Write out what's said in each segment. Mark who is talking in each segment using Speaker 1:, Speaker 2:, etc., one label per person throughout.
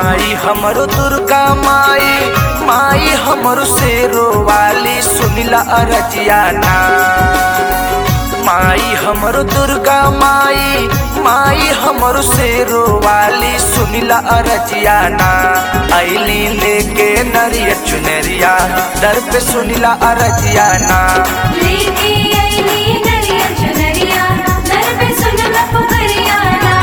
Speaker 1: माई हमरो दुर्गा माई माई हमरो शेरो वाली सुनिला अरजियाना माई हमरो दुर्गा माई माई हमरो शेरो वाली सुनिला अरजियाना ऐली लेके नरिया चुनरिया दर पे सुनिला अरजियाना
Speaker 2: लेके आईली नरिया चुनरिया दर पे सुनला पुकरियाना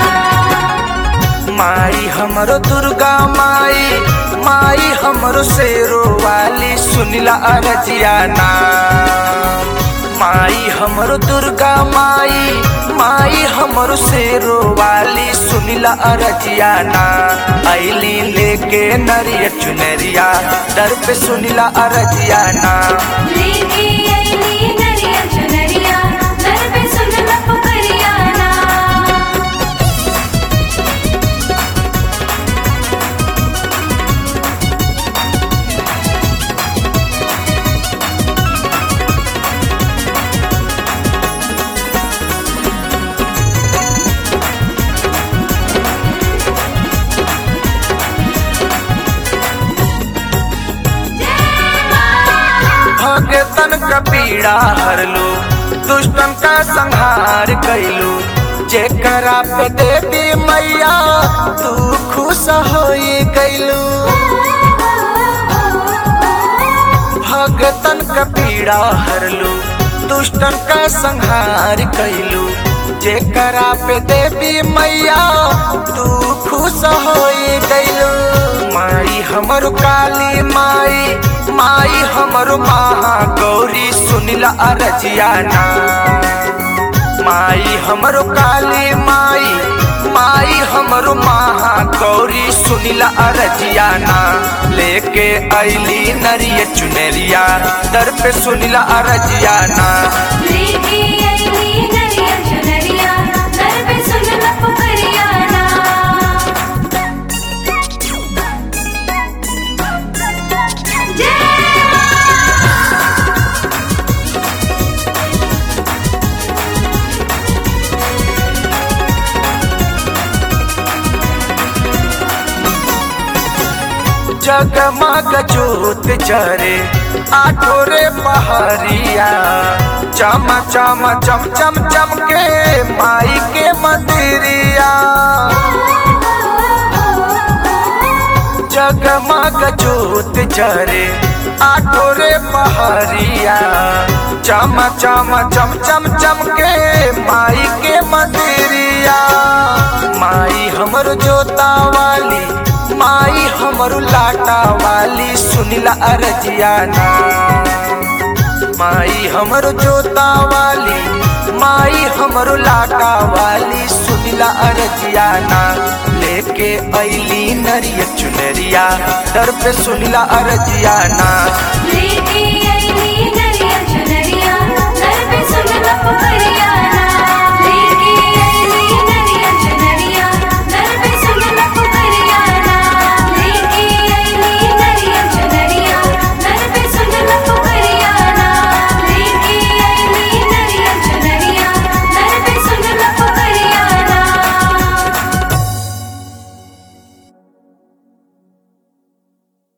Speaker 1: माई हमरो दुर्गा माई माई हमरो शेरो वाली सुनिला अरजियाना माई हमरो दुर्गा माई माई हमरो शेरो वाली सुनिला अरजियाना ऐली लेके नरिया चुनरिया दर पे सुनिला अरजियाना
Speaker 2: लेके आईली नरिया चुनरिया दर पे सुनला पुकरियाना
Speaker 1: भगतन का पीड़ा हरलू दुष्टन का संहार कैलू जेकरा पे देवी मैया तू खुश होई गैलू भगतन का पीड़ा हरलू दुष्टन का संहार कैलू जेकरा पे देवी मैया तू खुश होई गैलू माई हमर काली माई माई हमर महा गौरी सुनिला अरजियाना माई हमर काली माई माई हमर महा गौरी सुनिला अरजियाना लेके ऐली नरिया चुनरिया दर पे सुनिला अरजियाना
Speaker 2: लेके आईली नरिया चुनरिया दर पे सुनला पुकरियाना
Speaker 1: जगमग जोत जरे आठोरे पहरिया चम चम चम चम चम के माई के मंदिरिया जगमग जोत जरे आठोरे पहरिया चम चम चम चम चम के माई के मंदिरिया माई हमर जोता वाली माई हमर लाटा वाली सुनिला अरजियाना माई हमर जोता वाली माई हमर लाटा वाली सुनिला अरजियाना लेके ऐली नरिया चुनरिया दर पे सुनिला अरजियाना
Speaker 2: लेके आईली नरिया चुनरिया दर पे सुनला पुकरियाना